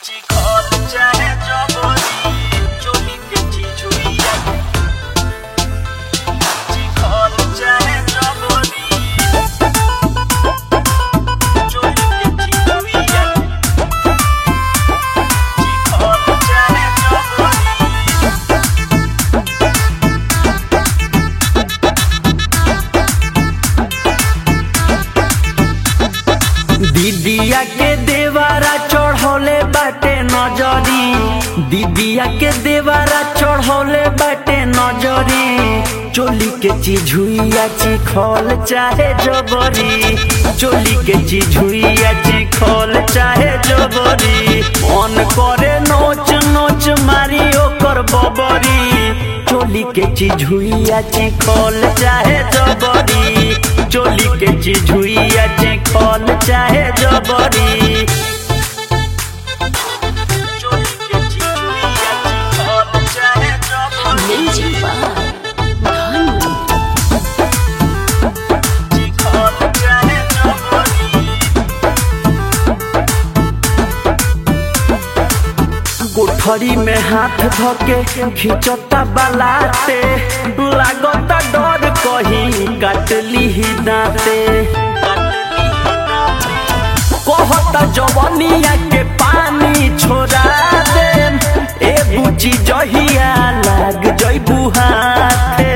चिखल चाहे जबरी चोली के चिचुइया चिखल चाहे जबरी चोली के चिचुइया चिखल चाहे जबरी दीदिया के देवारा चढ़ौले बाटे नजरी दीदिया के देवारा चढ़ौले बाटे नजरी चोली के चिझुइया चिखल चाहे जबरी चोली के चिझुइया चिखल चाहे जबरी मन करे नोच नोच मारी ओकर बबरी चोली के चिझुइया चिखल चाहे जबरी चोली के चिझुइया चिखल चाहे जबरी चोली के चिचुइया चिखल चाहे जबरी Amazing Bar. Ghana. चिखल चाहे जबरी कोठरी में हाथ धके खिंचता बलाते लागता डर कहीं काटली ही दाते कहता जवनिया के पानी छोड़ा दे ए बुची जहिया लाग जइबू हाथे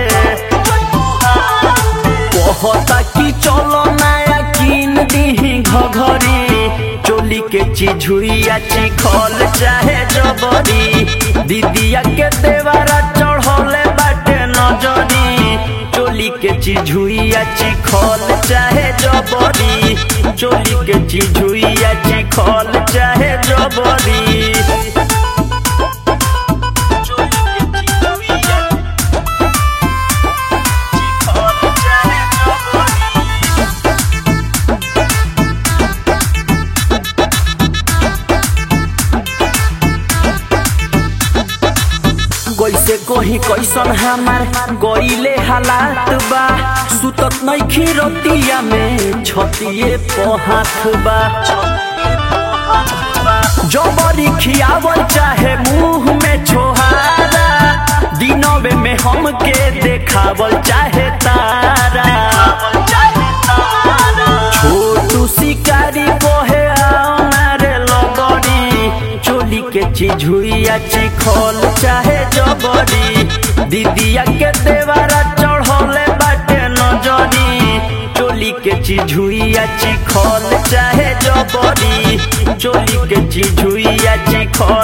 कहता कि चलो नया किन दीही घघरी चोली के चिझुइया चिखल चाहे जबरी दीदिया के देवारा चढ़ौले बाटे नजरी चोली के चिझुइया चिखल चाहे जबरी चोली के चिझुइया चिखल चाहे जबरी चोली के चिचुइया चिखल चाहे जबरी कैसे कही कैसन हमार गईले हालात बा सुतत नइखी रतिया में छतिए पहात बा जबरी खियावल चाहे मुंह में छोहारा दिनवे में हमके देखावल चाहे तारा छोटू शिकारी कोहे आनारे लगड़ी चोली के चिझुइया चिखल चाहे जबरी दीदिया के देवारा चढ़ौले बाटे नजरी चोली के चिझुइया चिखल चाहे जबरी चोली के चिझुइया चिखल